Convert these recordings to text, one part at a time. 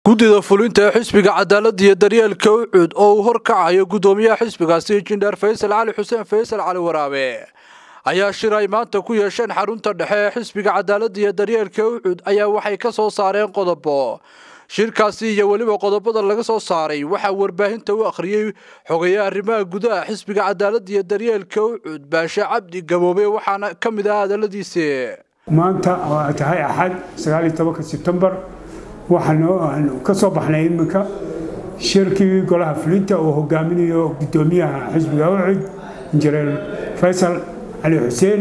guddida fulinta ee xisbiga cadaaladda iyo daryeelka ucud oo uu horkacayo guddoomiyaha xisbigaasi injineer faysal cali xuseen faysal cali waraabe ayaa shir ay maanta ku yeesheen xarunta dhexe ee xisbiga cadaaladda iyo daryeelka ucud ayaa waxay ka soo saareen qodobo shirkaasi iyo weliba qodobada laga soo saaray waxaa warbaahinta u akhriyey xogeeye arrimaha gudaha xisbiga cadaaladda iyo daryeelka ucud baashe cabdi gaboobe waxaana ka mid ah hadaladiisi maanta oo ay tahay axad sagaaliyo tobanka sebtembar waxaanu ka soo baxnay iminka shirkii golaha fulinta oo hogaaminayo guddoomiyaha xisbiga ucud injineer faysal cali xuseen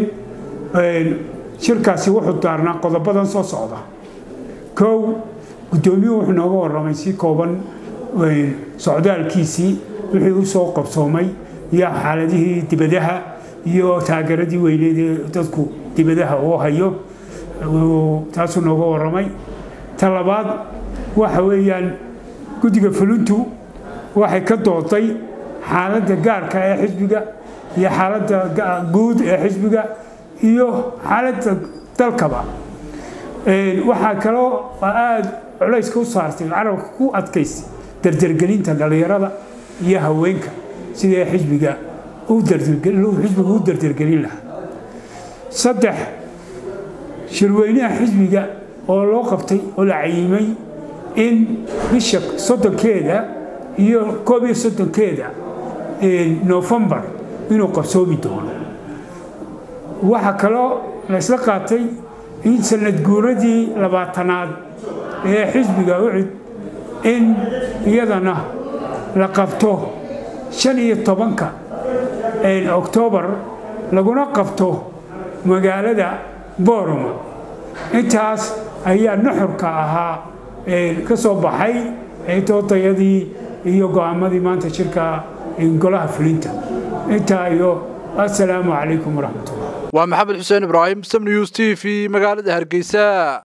shirkaasi wuxuu daarnaa qodobadan soo socda kow guddoomiyuhu wuxuu nooga warramay si kooban socdaalkiisii wixii u soo qabsoomay iyo xaaladihii dibadaha iyo taageeradii weyneed ee dadku dibadaha uu hayo taasuu nooga warramay ta labaad waxa weeyaan guddiga fulintu waxay ka dooday xaaladda gaarka ee xisbiga iyo xaaladda guud ee xisbiga iyo xaaladda dalkaba waxaa kaloo aada culayska u saartay carabka ku adkaysay dardargelinta dhallinyarada iyo haweenka sidee xisbiga xisbiga u dardargelin lahaa saddex shirweynaha xisbiga oo loo qabtay oo la cayimay in bisha soddonkeeda iyo koob iyo soddonkeeda nofembar inuu qabsoomi doono waxaa kaloo la isla qaatay in sanad guuradii labaatanaad ee xisbiga ucud in iyadana la qabto shan iyo tobanka oktoobar laguna qabto magaalada booroma intaas ayaa nuxurka ahaa ka soo baxay doodayadii iyo go'aamadii maanta shirka golaha fulinta intaa iyo assalaamu calaykum waraxmatullah waa maxamed xuseen ibraahim sam news t v magaalada hargeysa